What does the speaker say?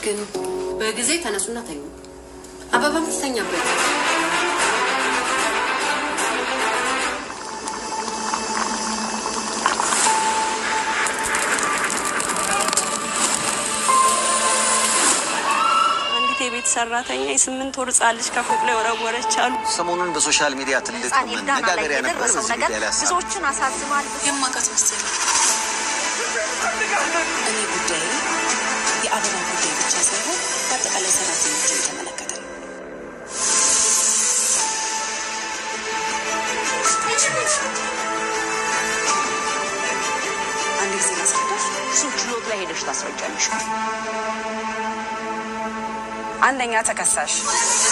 ግን በጊዜ ተነሱና ተኙ። አበባም ትተኛበት። አንዲት የቤት ሰራተኛ የስምንት ወር ህጻን ልጅ ከፎቅ ላይ ወረወረች አሉ። ሰሞኑን በሶሻል ሚዲያ ትልቅ ህፃን ኤልዳና ላይ መነጋገሪያ ነበር። የደረሰው በዚህ ነገር ጉዳይ ላይ ሀሳብ ብዙዎችን አሳዝኗል። የማውቃት ሚስቴ ነው። እኔ ጉዳይ የአበባ ጉዳይ ብቻ ሳይሆን በአጠቃላይ ሰራተኞችን የተመለከተ ነው። አንድ ጊዜ ላስረዳሽ። እሱን ችሎት ላይ ሄደሽ ታስረጃለሽ። አንደኛ ተከሳሽ